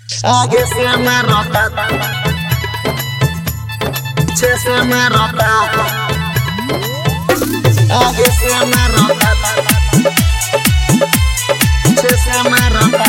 आगे से मैं रोता पीछे से मैं रोता आगे से मैं रोता पीछे से मैं रोता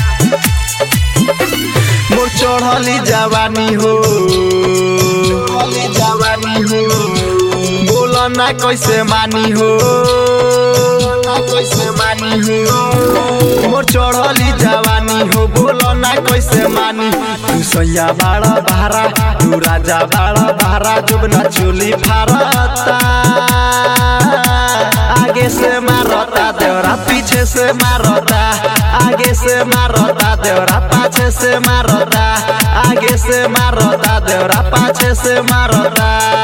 मोर चढ़ली जवानी हो चढ़ली जवानी हो बोलो ना कैसे मानी हो ना कैसे मानी हो मोर चढ़ली जवानी हो बोलो ना कैसे मानी तू सैया बाड़ा भारा तू राजा बाड़ा भारा जुब ना चोली फारता आगे से मारता देवरा पीछे से मारता आगे से मारता देवरा पाछे से मारता आगे से मारता देवरा पाछे से मारता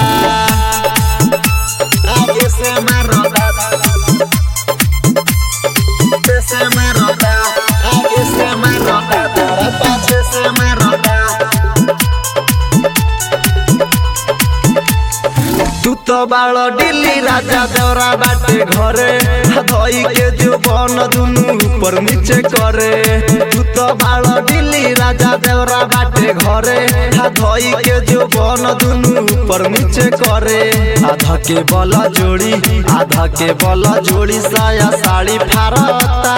आगे से मारता पीछे से मारता आगे से मारता देवरा पाछे से मारता तू तो बाड़ दिल्ली राजा देवरा बाटे घरे धोई के जो बन दुनु ऊपर नीचे करे तू तो बाड़ दिल्ली राजा देवरा बाटे घरे धोई के जो बन दुनु ऊपर नीचे करे आधा के बल जोड़ी आधा के बल जोड़ी साया साड़ी फारता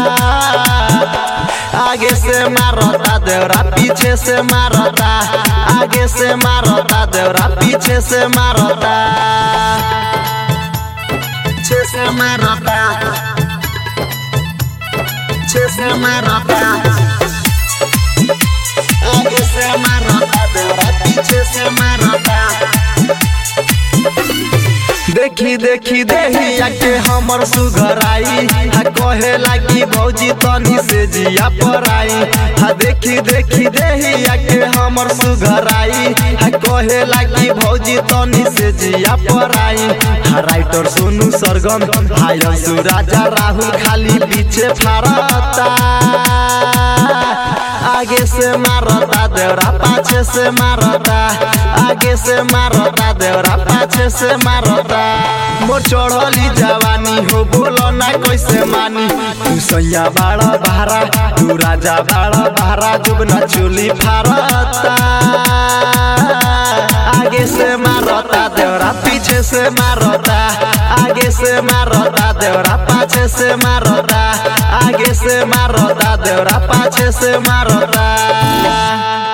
आगे से मारता देवरा पीछे से मारता आगे से मारता देवरा पीछे से मारता पीछे से मारता पीछे से मारता आगे से मारता देवरा पीछे से मारता देखी देखी देहिया के हमर सुघराई हा कहे लागी भौजी तनी से जिया पराई हा देखी देखी देहिया के हमर सुघराई हा कहे लागी भौजी तनी से जिया पराई हा राइटर सोनू सरगम हाय सुराजा राहुल खाली पीछे फारता आगे से मारता देवरा पाछे से मारता आगे से मारता देवरा पाछे से मारता मोर चढ़ली जवानी हो बोलो ना कैसे मानी तू सैया बाड़ा भारा तू राजा बाड़ा भारा जुब ना चोली फारता आगे से मारता देवरा पीछे से मारता आगे से मारता देवरा पाछे से मारता आगे से मारता देवरा पाछे से मारता